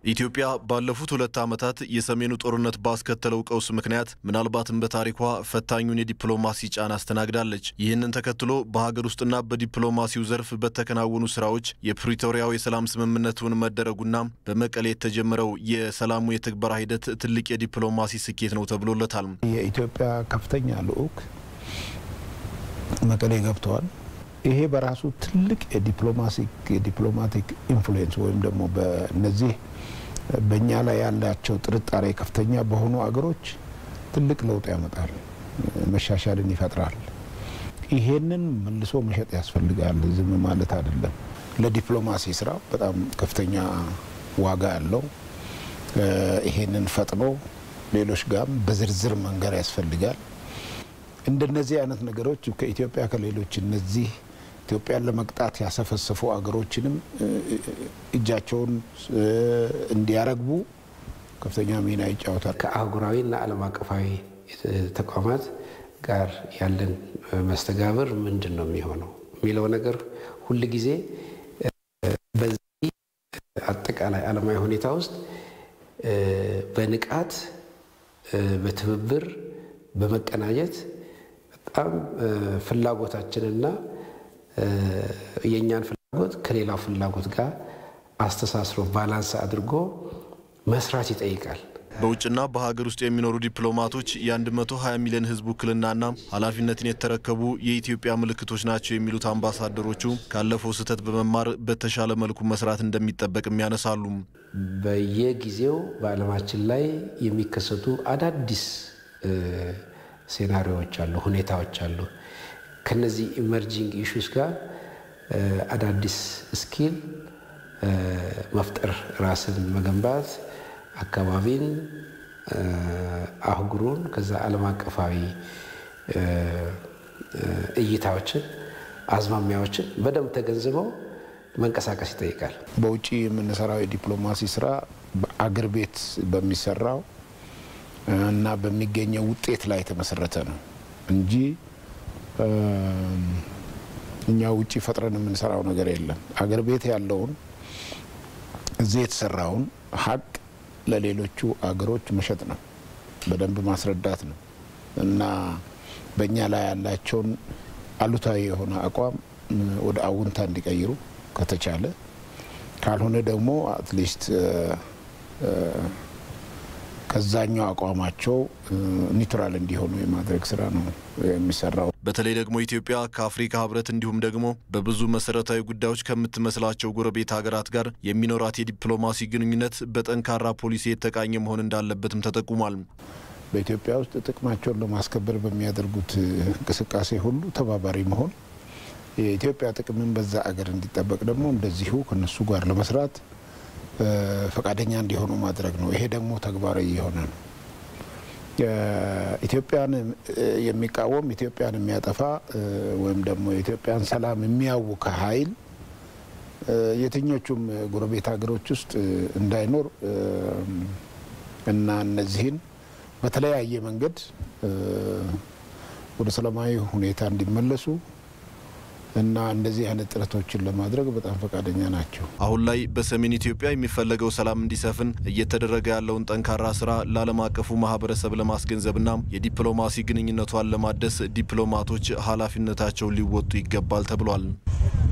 ኢትዮጵያ ባለፉት ሁለት ዓመታት የሰሜኑ ጦርነት ባስከተለው ቀውስ ምክንያት ምናልባትም በታሪኳ ፈታኙን የዲፕሎማሲ ጫና አስተናግዳለች። ይህንን ተከትሎ በሀገር ውስጥና በዲፕሎማሲው ዘርፍ በተከናወኑ ስራዎች የፕሪቶሪያው የሰላም ስምምነቱን መደረጉና በመቀሌ የተጀመረው የሰላሙ የትግበራ ሂደት ትልቅ የዲፕሎማሲ ስኬት ነው ተብሎለታል። የኢትዮጵያ ከፍተኛ ልዑክ መቀሌ ገብተዋል። ይሄ በራሱ ትልቅ የዲፕሎማቲክ ኢንፍሉዌንስ ወይም ደግሞ በነዚህ በእኛ ላይ ያላቸው ጥርጣሬ ከፍተኛ በሆኑ አገሮች ትልቅ ለውጥ ያመጣል፣ መሻሻልን ይፈጥራል። ይሄንን መልሶ መሸጥ ያስፈልጋል። ዝም ማለት አይደለም። ለዲፕሎማሲ ስራ በጣም ከፍተኛ ዋጋ ያለው ይሄንን ፈጥኖ ሌሎች ጋርም በዝርዝር መንገር ያስፈልጋል። እንደነዚህ አይነት ነገሮች ከኢትዮጵያ ከሌሎች እነዚህ ኢትዮጵያን ለመቅጣት ያሰፈሰፉ አገሮችንም እጃቸውን እንዲያረግቡ ከፍተኛ ሚና ይጫወታል። ከአህጉራዊና ዓለም አቀፋዊ ተቋማት ጋር ያለን መስተጋብር ምንድን ነው የሚሆነው የሚለው ነገር ሁል ጊዜ በዚህ አጠቃላይ ዓለማዊ ሁኔታ ውስጥ በንቃት በትብብር በመቀናጀት በጣም ፍላጎታችንና የእኛን ፍላጎት ከሌላው ፍላጎት ጋር አስተሳስሮ ባላንስ አድርጎ መስራት ይጠይቃል። በውጭና በሀገር ውስጥ የሚኖሩ ዲፕሎማቶች የ120 ሚሊዮን ሕዝብ ውክልናና ኃላፊነትን የተረከቡ የኢትዮጵያ ምልክቶች ናቸው የሚሉት አምባሳደሮቹ ካለፈው ስህተት በመማር በተሻለ መልኩ መስራት እንደሚጠበቅም ያነሳሉ። በየጊዜው በዓለማችን ላይ የሚከሰቱ አዳዲስ ሴናሪዎች አሉ፣ ሁኔታዎች አሉ። ከነዚህ ኢመርጂንግ ኢሹስ ጋር አዳዲስ ስኪል መፍጠር፣ ራስን መገንባት፣ አካባቢን፣ አህጉሩን ከዛ ዓለም አቀፋዊ እይታዎችን፣ አዝማሚያዎችን በደንብ ተገንዝበው መንቀሳቀስ ይጠይቃል። በውጭ የምንሰራው የዲፕሎማሲ ስራ በአገር ቤት በሚሰራው እና በሚገኘው ውጤት ላይ የተመሰረተ ነው እንጂ እኛ ውጭ ፈጥረን የምንሰራው ነገር የለም። አገር ቤት ያለውን እዚህ የተሰራውን ሀቅ ለሌሎቹ አገሮች መሸጥ ነው፣ በደንብ ማስረዳት ነው እና በእኛ ላይ ያላቸውን አሉታዊ የሆነ አቋም ወደ አውንታ እንዲቀይሩ ከተቻለ፣ ካልሆነ ደግሞ አትሊስት ከዛኛው አቋማቸው ኒውትራል እንዲሆኑ የማድረግ ስራ ነው የሚሰራው። በተለይ ደግሞ ኢትዮጵያ ከአፍሪካ ሕብረት እንዲሁም ደግሞ በብዙ መሰረታዊ ጉዳዮች ከምትመስላቸው ጎረቤት ሀገራት ጋር የሚኖራት የዲፕሎማሲ ግንኙነት በጠንካራ ፖሊሲ የተቃኘ መሆን እንዳለበትም ተጠቁሟል። በኢትዮጵያ ውስጥ ጥቅማቸውን ለማስከበር በሚያደርጉት እንቅስቃሴ ሁሉ ተባባሪ መሆን፣ የኢትዮጵያ ጥቅምን በዛ አገር እንዲጠበቅ ደግሞ እንደዚሁ ከነሱ ጋር ለመስራት ፈቃደኛ እንዲሆኑ ማድረግ ነው። ይሄ ደግሞ ተግባራዊ የሆነ ነው። ኢትዮጵያን የሚቃወም ኢትዮጵያን የሚያጠፋ ወይም ደግሞ የኢትዮጵያን ሰላም የሚያውክ ኃይል የትኞቹም ጎረቤት ሀገሮች ውስጥ እንዳይኖር እና እነዚህን በተለያየ መንገድ ወደ ሰላማዊ ሁኔታ እንዲመለሱ እና እንደዚህ አይነት ጥረቶችን ለማድረግ በጣም ፈቃደኛ ናቸው። አሁን ላይ በሰሜን ኢትዮጵያ የሚፈለገው ሰላም እንዲሰፍን እየተደረገ ያለውን ጠንካራ ስራ ለዓለም አቀፉ ማህበረሰብ ለማስገንዘብና የዲፕሎማሲ ግንኙነቷን ለማደስ ዲፕሎማቶች ኃላፊነታቸውን ሊወጡ ይገባል ተብሏል።